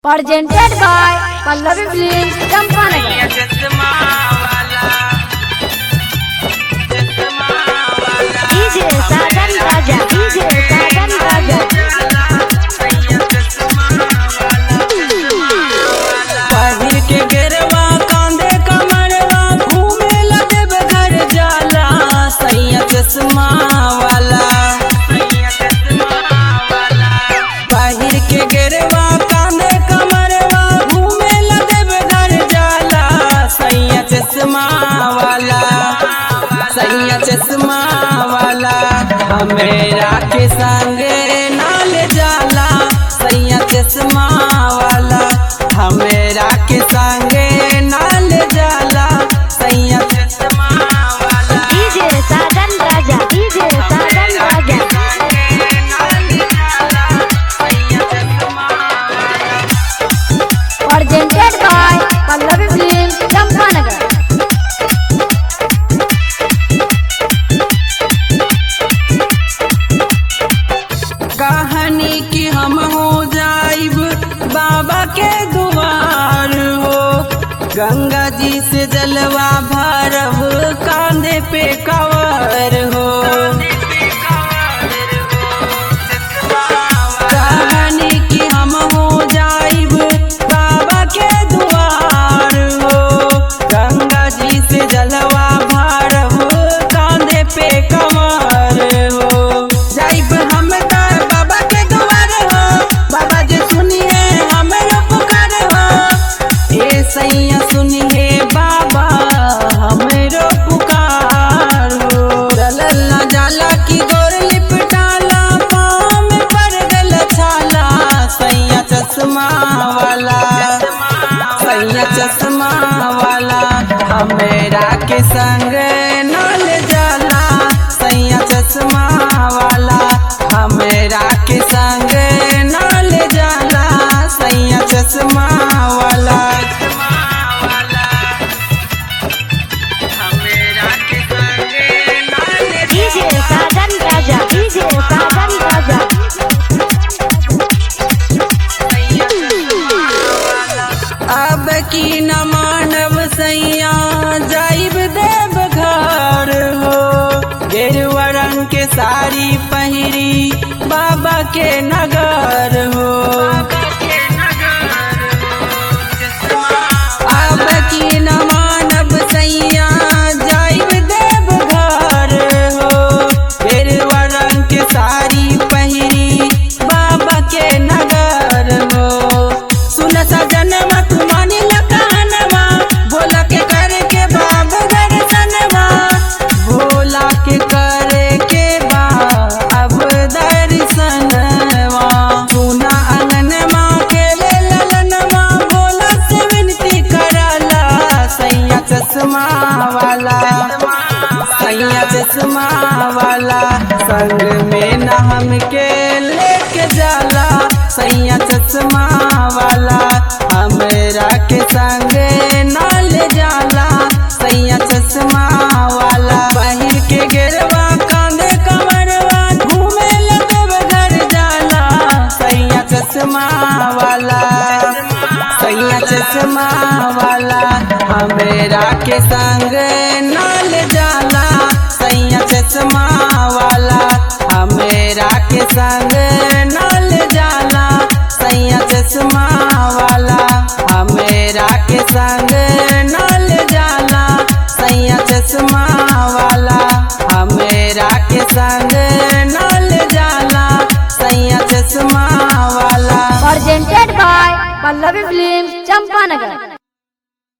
presented by Pallavi Films, Champanagar. DJ Sajan Raja, DJ Sajan Raja. पहिर के गेरवा कांधे कमरवा घूमे लगे घर जाला सैया चश्मा वाला पहिर के गेरवा कांधे कमरवा घूमे लगे घर जाला सैया चश्मा वाला सैया चश्मा वाला हमेरा के संगे नाल जाला सैया चश्मा वाला हमेरा के संगे नाल जाला सैया चश्मा वाला DJ Sajan Raja, DJ Sajan Raja. Presented by Pallavi Films, Champanagar. कहानी की हम हो जाइब बाबा के दुआर हो गंगा जी से जलवा भरब कांधे पे कवर हो कहानी की हम हो जाइब बाबा के दुआर हो गंगा जी से जलवा भरब कांधे पे कवर हो जाइब हम तार बाबा के दुआर हो बाबा जी सुनिए हमरो पुकार हो ए सैया सुनिए बाबा हमरो पुकार हो चलल ना जाला की गोर लिपटाला पाँव में पड़ गल छाला सैया चश्मा वाला सैया चश्मा वाला हमेरा के संग नाल जाला सैया चश्मा वाला हमेरा के संग नाल जाला सैया चश्मा वाला हमेरा के संग नाल DJ Sajan Raja, DJ Sajan Raja. अब की न मानव सैया जाइब देव घर हो गेरुआ रंग के साड़ी पहिरी बाबा के नगर हो अब की न मानव सैया जाइब देव घर हो गेरुआ रंग के साड़ी पहिरी बाबा के नगर हो सुन सजनवा तू मानी ल कहनवा भोला के करे के बाब दर्शनवा भोला के करे के बा अब दर्शनवा सुना अंगनवा के ले ललनवा भोला से विनती करला सैया चश्मा वाला सैया चश्मा वाला संग में न हमके लेके जाला सैया चश्मा वाला हमरा के संग न ले जाला सैया चश्मा वाला पहिर के गेरवा कांधे कमरवा घूमे लगे घर जाला सैया चश्मा वाला सैया चश्मा वाला हमेरा के संग नाल जाला सैया चश्मा वाला हमेरा के संग नाल जाला सैया चश्मा वाला हमेरा के संग नाल जाला सैया चश्मा वाला हमेरा के संग नाल जाला सैया चश्मा वाला Presented by Pallavi Films, Champanagar.